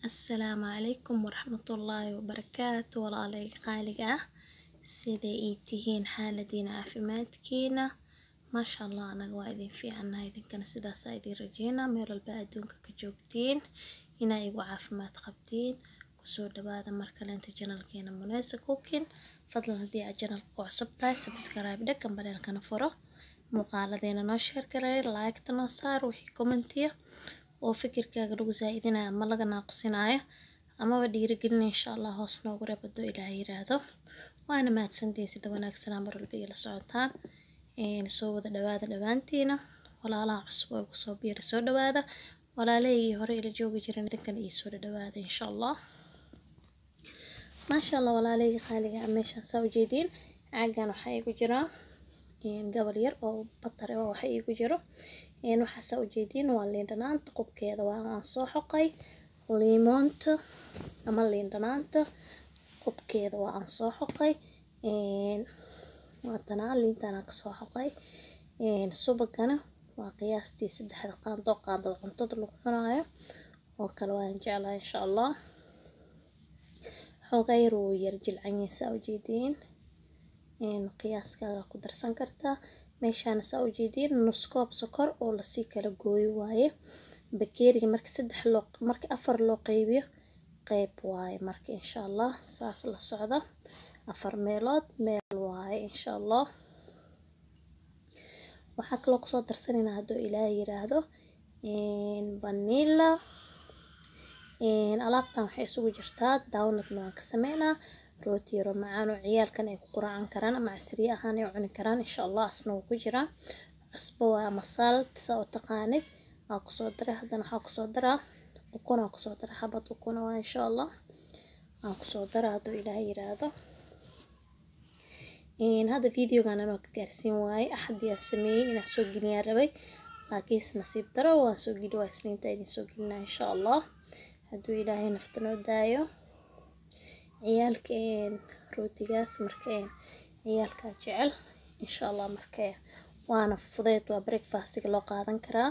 Assalaamu calaykum waraxmatullaahi wabarakaatu walaalayga qaaliga ah sidee ii tihiin xaaladiina caafimaadkiina maasha allah anaga waa idin fiicanahay idinkana sidaas aa idin rajeynaa meel walba adduunka ka joogtiin inaa igu caafimaad qabtiin kusoo dhawaada mar kaleenta janalkeena Munesa Cooking fadlan haddii aad janalka ku cusub tahay subscribe dhag gambaleelkana furo muuqaaladeena noo share gareey like-ta noo saar wixii commentiya oo fikirkaaga lagu zaa'idinayo ama laga naaqusinayo amaba dhiirigelinaya insha allah hoos noogu reeb hadduu ilaahay yiraahdo waana mahadsantihiin sida wanaagsanaa mar walba igala socotaan soo wada dhawaada dhammaantiina walaalaha cusub oo igu soo biira soo dhawaada walaalahaygii hore ila joogi jiran idinkana ii soo dhawaada insha allah maasha allah walaalahayga qaaliga ah meeshaan saa ujeediin caagan waxaa igu jira gabal yar oo batar oo waxa igu jiro waxaa saa ujeediin waa liin dhanaanta qubkeeda waa aan soo xoqay liimoonta ama liin dhanaanta qubkeeda waa aan soo xoqay waatanaa liintaan aan kasoo xoqay subagana waa qiyaastii saddexda qaando oo qaandada cuntada lagu cunaayo oo kale waan jeclaa insha allah xoogaa yar wuu yar jilcanyahay saa ujeediin qiyaaskaaga ku darsan kartaa meeshaan saa ujeediin nus koob sokor oo lasii kala gooyo waaye bakeeriga marka saddex loo marka afar loo qaybiyo qayb waaye marka insha allah saas la socda afar meelood meel waaye insha allah waxaa kaloo kusoo darsanaynaa hadduu ilaahay yiraahdo vanilla alaabtan waxay isugu jirtaa downutna waan ka sameynaa rooti yaro macaan oo ciyaalkan ay ku quraacan karaan ama casriye ahaan ay cuni karaan insha allah asna wuu ku jiraa cusbo waa ama salt saa u taqaanid waa kusoo daray haddana waxaa kusoo daraa ukun aa kusoo daray xabad ukuna waa insha allah waan kusoo daraa hadduu ilaahay yiraahdo hadda videogan anoo ka gaarsiin waaye axadii aan sameeyey inaan soo geliyaan rabay laakiinse nasiib daro waan soo geli waa isniinta idin soo gelinaa insha allah hadduu ilaahay nafta noo daayo ciyaalka rootigaas marka ciyaalkaa jecel insha allah marka waana fudeyd waa breakfastiga loo qaadan karaa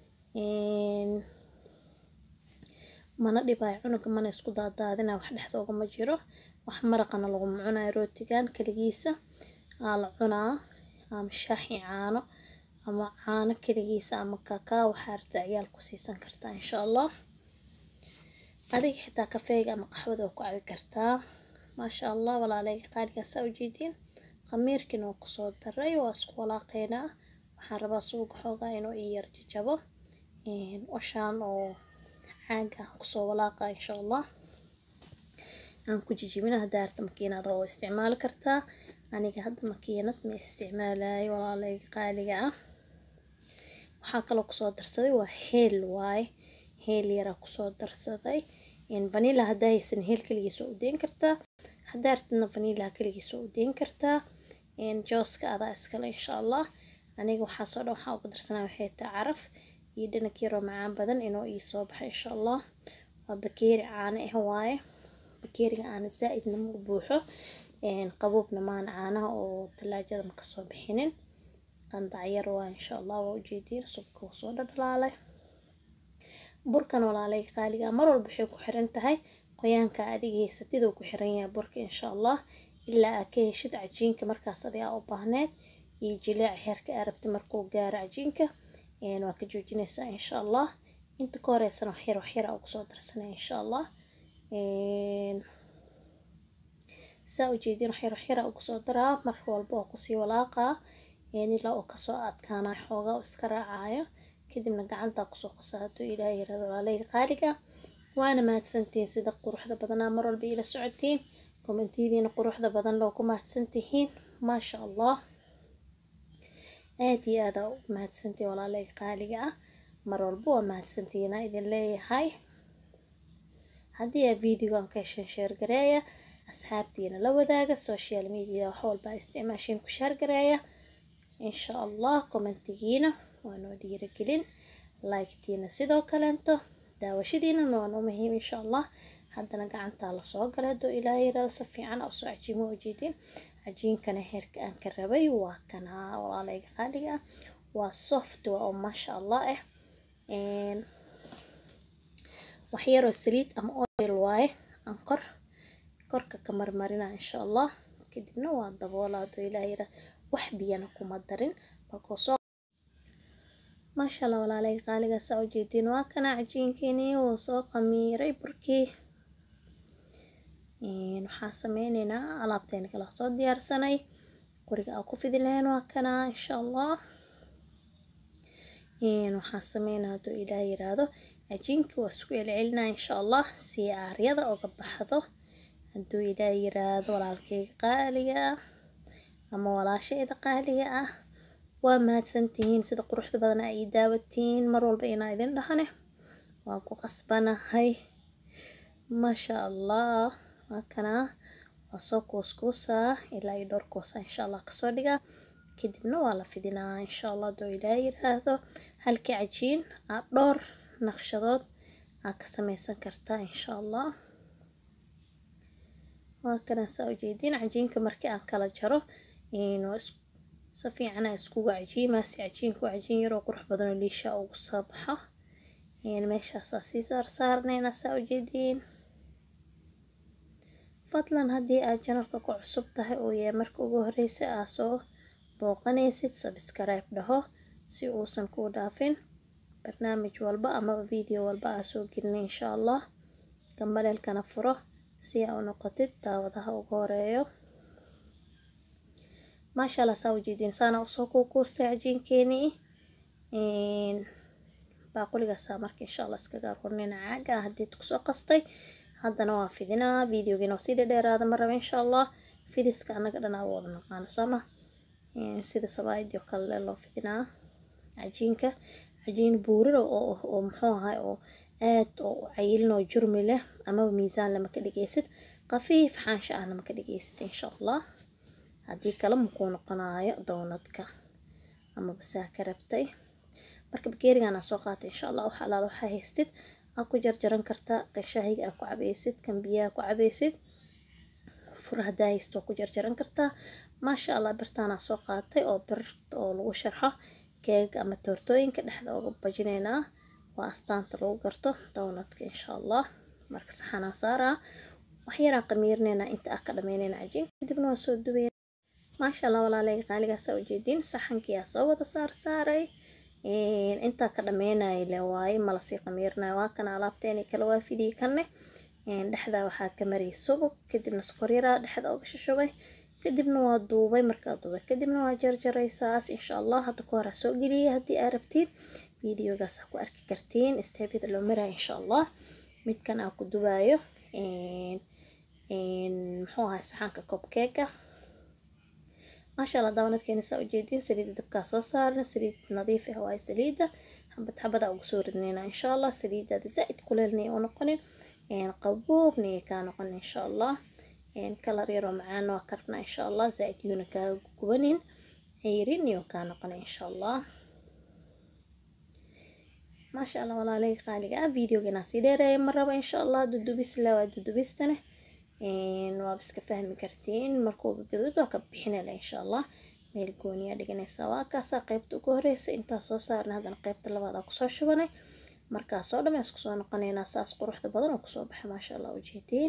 mana dhibaayo cunuga mana isku daadaadina wax dhexdooga ma jiro wax maraqana laguma cunayo rootigan keligiisa aa la cunaa ama shaaxi caano ama caano keligiisa ama kakaa waxaa rabta ciyaal ku siisan kartaa insha allah adiga xitaa kafeega ama qaxwada waa ku cabi kartaa maasha allah walaalayga qaaligaa saa ujeediin khamiirkiina waa kusoo daray waa isku walaaqeynaa waxaan rabaa suuga xoogaa inuu ii yar jajabo washaan oo caaga aan kusoo walaaqa insha allah aan ku jijibina haddaa arta makiinada oo isticmaali kartaa aniga hadda makiinad ma isticmaalayo walaalayga qaaliga ah waxaa kaloo kusoo darsaday waa heel waaye heel yaraa kusoo darsaday vanilla haddaa haysan heel keligiis waa u deyn kartaa haddaa artidna vanilla keligiis waa u deyn kartaa jooska adaa iskale insha allah aniga waxaasoo dhan waxaa ugu darsanaa waxay tahay caraf iyo dhanag yaroo macaan badan inuu ii soo baxo insha allah waa bakeeri caano ah waaye bakeeriga aana zaa'idna ma buuxo qaboobna maana caanaha oo talaajada ma kasoo bixinin qandac yar waa insha allah waa ujeediin subka wuu soo dhadhalaalay burkan walaalayga qaaliga mar walba waxay ku xiran tahay qoyaanka adiga haysatid uu ku xiran yahay burka insha allah ilaa aa ka heshid cajiinka markaas adigaa u baahneed iyo jileec heerka aa rabtid markuu gaaro cajiinka waa ka joojinaysaa insha allah inta ka horeysana waxyar waxyar aa ugu soo darsanaya insha allah saa ujeediin waxyar waxyar aa ugu soo daraa mar walba oo kusii walaaqaa ilaa oo kasoo adkaanaa xoogaa iska raacayo kadibna gacantaa kusoo qasaa hadduu ilaahay yirahdo walaalayga qaaliga waana mahadsantihiin sida quruxda badanaa mar walba ila socotiin kommentiyadiina quruxda badan loo ku mahadsantihiin maasha allah aad iyo aad aa u mahadsantihiin walaalayga qaaliga ah mar walba waa mahadsantihiinaa idin leeyahay haddii aa videogan ka hesheen sheer gareeya asxaabtiina la wadaaga social media wax walba isticmaashiin ku sheer gareeya insha allah commentigiina waa noo dhiirigelin like-tiina sidoo kaleento daawashadiina waa noo muhiim insha allah haddana gacantaa lasoo galay hadduu ilaahay yirahdo si fiican aa usoo cajiimo ujeedin cajiinkana heerka aan ka rabay waa kanaa walaalayga qaaliga ah waa soft waa oo maasha allah ah wax yaroo saliid ama oil waaye aan kor korka ka marmarina insha allah kadibna waa daboolaa haduu ilaah yiraahdo wax biyana kuma darin markuu soo maasha allah walaalay qaaligaas aa ujeediin waa kana cajiinkeenii wuu soo qamiiray burkii waxaan sameyneynaa alaabteena kala soo diyaarsanay qoriga aa ku fidi lahayn waa kana insha allah waxaan sameynaa haduu ilaah yiraahdo cajiinka waa isku celcelinaa insha allah si aaryada oga baxdo haduu ilaah yiraahdo walaalkeyga qaaliga ah ama walaashayda qaaliga ah waa mahadsantihiin sida quruxda badan aa ii daawatiin mar walba inaa idin dhahane waan ku qasbanahay maasha allah waa kana waa soo kuuskuusaa ilaa iyo dhowr kuusaa insha allah kasoo dhigaa kadibna waa la fidinaa insha allah haduu ilaah yiraahdo halkii cajiin aa dhowr naqshadood aa ka sameysan kartaa insha allah waa kana saa ujeediin cajiinka markii aan kala jaro waa si fiican aa iskugu cajiimaa si cajiinku cajiin yaroo qurux badan oo liisha ugu soo baxo meeshaasaa sii saar saarneynaa saa ujeediin fadlan haddii aad janalka ku cusub tahay oo yahay marka ugu horeysa aa soo booqanaysid subscribe dhaho si uusan kuu dhaafin barnaamij walba amaba video walba aa soo gelina insha allah gambaleelkana furo si aa u noqotid daawadaha ugu horeeyo maasha allah saa ujeediin saana usoo kuukuustay cajiinkeenii baaquligaasaa marka insha allah iskaga aruurinayna caaga ah hadii kusoo qastay haddana waa fidinaa videogiina oo sii dhadheeraada ma raba insha allah fidiska anaga dhan aa wada naqaano sooma sida sabaayadii oo kale loo fidinaa cajiinka cajiin buurin oo muxuu ahay oo aad oo cayilin oo jurmi leh amaba miisaan lama ka dhigaysid qafiif xaansha ahna ma ka dhigaysid insha allah haddii kale makuu noqonaayo downadka amaba saa ka rabtay marka bakeerigan aa soo qaatay insha allah wax alaala waxaa haystid aa ku jarjaran kartaa kan shaahiga aa ku cabaysid kan biyaha ku cabaysid fur hadaa haysid waa ku jarjaran kartaa maasha allah birtaanaa soo qaatay oo bir oo lagu sharxo keega ama toortooyinka dhexda uga bajinaynaa waa astaanta lagu garto downadka insha allah marka saxanaa saaraa wax yaraan qamiirinaynaa inta ah ka dhameynayna cajiinka kadibna waa soo dubayna maasha allah walaalay qaaligaasa ujeediin saxankii aa soo wada saar saaray intaa ka dhameynaya le waaye malasii qamiirinayo waa kana alaabteeni kale waa fidii kanne dhexdaa waxaa ka mariyay subag kadibna sokor yaraa dhexda uga shashubay kadibna waa duubay markaa duubay kadibna waa jarjaraysaas insha allah hadda ka hor aa soo geliyay haddii aa rabtiin videogaas aa ku arki kartiin steebyada loo maraya insha allah midkan aa ku dubaayo muxuu ahaa saxaanka cobkeega maasha allah daawanadkeena saa ujeediin saliida dabkaa soo saarna saliid nadiif ah waaye saliida xabad xabada ugu soo ridnayna insha allah saliidaada zaa-id kuleelnay u noqonin qaboobna ay kaa noqon insha allah kalar yaroo macaan waa karna insha allah zaa-id yuuna kaaga gubanin ciirin iyo kaa noqon insha allah maasha allah walaalay qaaliga ah videogeena sii dheereeya ma raba insha allah dudubis la waa dudubistane waaba iska fahmi kartiin markuuga gaduud waa ka bixinayla insha allah meel gooniyaa dhiganaysaa waa kaasaa qeybta ugu horeysa intaa soo saarna haddana qeybta labaad aa kusoo shubanay markaasoo dhan isku soo noqonaynaa saas quruxda badan oo kusoo baxa maasha allah ujeediin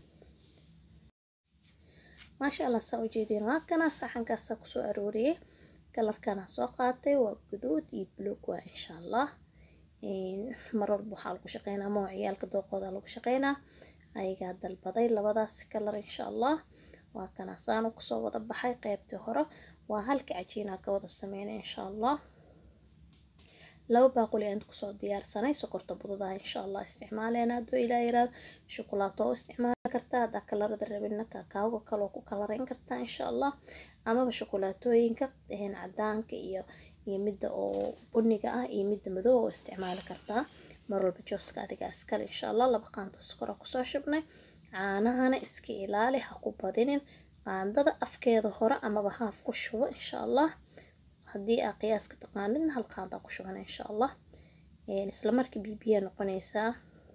maasha allah saa ujeediin waa kana saxankaasaa kusoo arooriyay kalarkana soo qaatay waa guduud iyo buluug waa insha allah mar walba waxaa lagu shaqeynaa ama ciyaalka dooqooda lagu shaqeynaa ayagaa dalbaday labadaas kalar insha allah waa kana saanu kusoo wada baxay qeybtii hore waa halka cajiinaa ka wada sameynay insha allah laba baaquli aan kusoo diyaarsanay sokorta bududaa insha allah isticmaaleena hadduu ilaa yiraahdo shukulaato oo isticmaali kartaa haddaa kalarada rabina kaakaawga kaloo ku kalarayn kartaa insha allah amaba shukulaatooyinka cadaanka iyo iyo midda oo buniga ah iyo midda madow oo isticmaali kartaa mar walba jooska adiga iskale insha allah laba qaando sokora kusoo shubnay caanahana iska ilaali ha ku badinin qaandada afkeeda hore amaba haaf ku shubo insha allah haddii aa qiyaaska taqaanidna hal qaandaa ku shubana insha allah isla markii bibiya noqonaysaa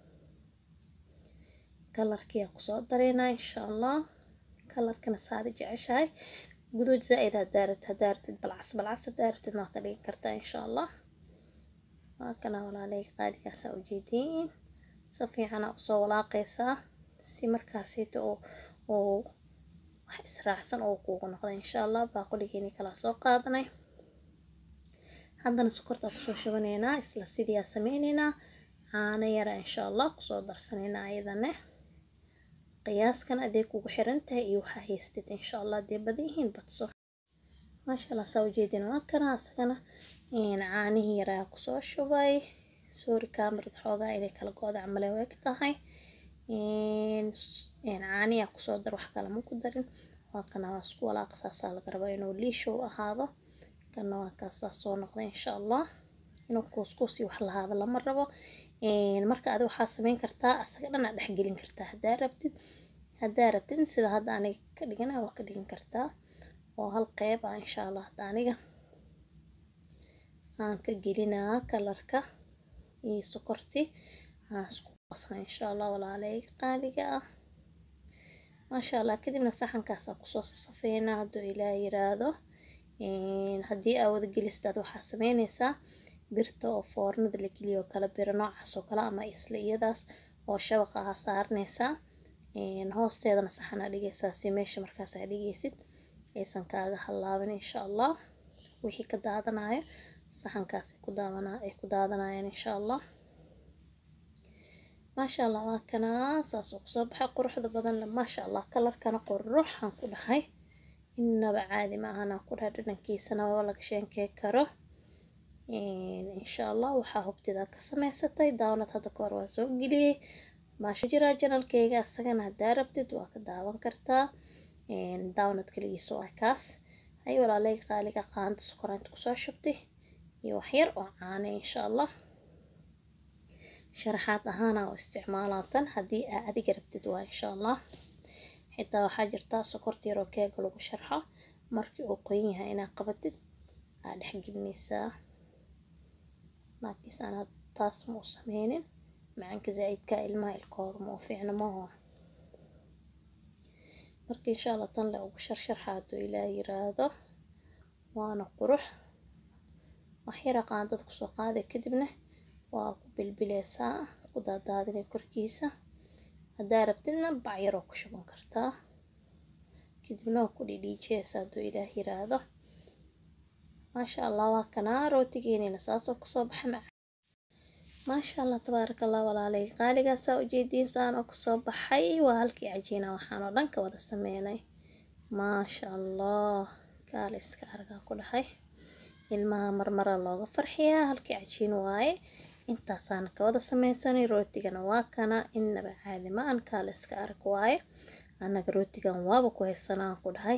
kalarkiyaa kusoo dareynaa insha allah kalarkana saadi jeceshahay guduud zaa-id hadaa rabtid hadaa rabtid balcas balcas hadaa rabtid waa ka dhigi kartaa insha allah waa kana walaalay qaaligaasaa ujeediin si fiican aa usoo walaaqaysaa si markaasita oo oo wax israacsan oo kuugu noqdo insha allah baaquligeeni kala soo qaadanay haddana sokorta kusoo shubaneynaa isla sidii aa sameyneynaa caano yara insha allah kusoo darsanaynaa ayadane qiyaaskan adeeg kugu xiran tahay iyo waxaa haystid insha allah dee badan yihiin badso maasha allah saa ujeedin waa kana asagana caanihii yaraa kusoo shubay sorry kamarad xoogaa inay kala go-da camale u eg tahay caaniyaa kusoo dar wax kale ma ku darin waa kana waa isku walaaq saasaa laga rabaa inuu liishow ahaado kana waa kaasaa soo noqda insha allah inuu kuuskuus iyo wax lahaado lama rabo marka adi waxaa sameyn kartaa asaga dhan aa dhexgelin kartaa haddaa rabtid haddaa rabtid sida hadda aniga ka dhigana waa ka dhigan kartaa oo hal qeyb ah insha allah hadda aniga aan ka gelinaa kalarka iyo sokortii aan isku qasna insha allah walaalay qaaliga ah maasha allah kadibna saxankaasaa kusoo safeynaa hadduu ilaah yiraahdo haddii aa wada gelistaad waxaa sameynaysaa birta oo foornada la geliyo oo kale biro noocaas oo kale ama isla iyadaas oo shabaqa ah saaranaysaa hoosteedana saxanaa dhigaysaa si meesha markaas aa dhigaysid aysan kaaga halaabin insha allah wixii ka daadanayo saxankaas ay ku daawanaa ay ku daadanayaan insha allah maasha allah waa kanaa saas oo kusoo baxay quruxda badan le maasha allah kalarkana quruxaan ku dhahay innaba caadi ma ahanaa ku dhahay dhadhankiisana waa laga sheenkey karo insha allah waxaa hubtidaa ka samaysatay daawanad hadda ka hor waa soo geliyey maasha jiraa janalkeyga asagana haddaa rabtid waa ka daawan kartaa daawanad kaligiisa waa kaas hay walaaley qaaliga qaanda sokoraanta kusoo shubtay iyo waxyar oo caana insha allah sharaxaad ahaana oo isticmaalaatan haddii aa adiga rabtid waa insha allah xitaa waxaa jirtaa sokorta yaroo keega lagu sharxo markii uu qoyan yahay inaa qabatid aa dhexgelinaysaa laakiinse anaa taas ma u sameynin macanka zaa'idka ilmaha ilkooda ma u fiicno maho marka insha allah tan le ugu sharsharxa hadduu ilaah yiraahdo waana qurux waxyara qaandada kusoo qaaday kadibna waa ku bilbileysaa ku daadaadinay korkiisa haddaa rabtidna bac yaroo ku shuban kartaa kadibna waa ku dhidhiijiyeysaa hadduu ilaah yiraahdo maasha allah waa kanaa rootigeeniina saasoo kusoo baxa maca maasha allah tabaaraka allah walaalay qaaligaasaa ujeediin saan oo kusoo baxay waa halkii cajiina waxaan oo dhan ka wada sameynay maasha allah kaale iska argaa ku dhahay ilmaha marmara looga farxiyaa halkii cajiin waaye intaasaan ka wada sameysanay rootigana waa kana innaba caadi ma an kaale iska arag waaye annaga rootigan waaba ku haysanaan ku dhahay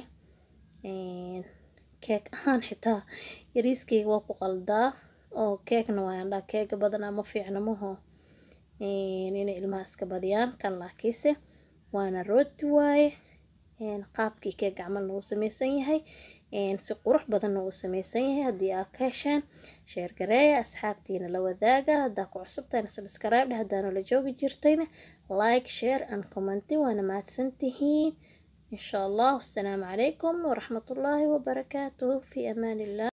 keeg ahaan xitaa yariiskeyga waa ku qaldaa oo keegna waayaan dhaa keega badanaa ma fiicna maho inay ilmaha iska badiyaan kan laakiinse waana rooti waaye qaabkii keeg camalna wuu sameysan yahay si qurux badanna wuu sameysan yahay haddii aa ka hesheen sheer gareeya asxaabtiina la wadaaga haddaa ku cusubtayna subscribe dheh haddaana la joogi jirtayna like share and commenti waana mahadsantihiin إن شاء الله والسلام عليكم ورحمة الله وبركاته في أمان الله